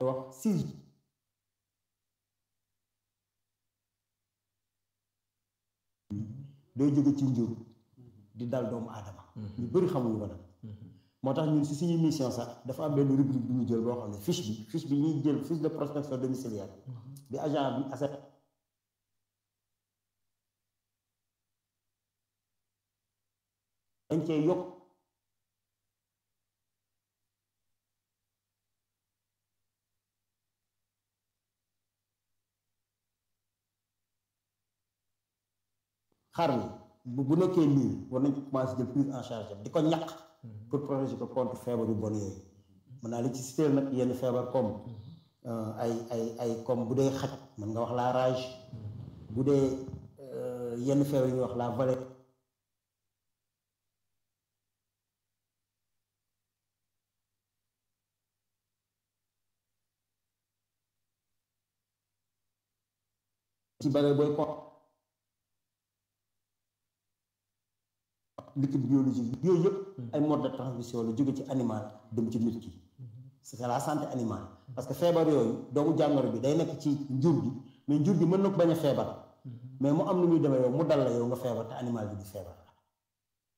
wax six doo jóge ci njur di dal doomu aadama ñu bëri xamuñu ko nag moo tax ñun si suñu mission sax dafa am benn rubrique bu ñu jël boo xam ne fiche bi fiche bi ñuy jël fiche de prospection domiciliaire bi agent bi asset dañ cee yokk xar mi bu bu nekkee lii war nañ ko commencé jël prise en charge di ko ñaq pour protéger ko contre feebar yu bon yooyu mën naa li ci cité nag yenn feebar comme ay ay ay comme bu dee xaj mën nga wax la rage bu dee yenn feebar yi ñuy wax la vallée ci bare booy ko liquide biologique yooyu yëpp ay mode de transmission la jóge ci animal dem ci nit ki c'est la santé animale parce que feebar yooyu doomu jàngoro bi day nekk ci njur gi mais njur gi mën na ko bañ a feebar mais mu am nu muy demee yow mu dal la yow nga feebar te animal bi du feebar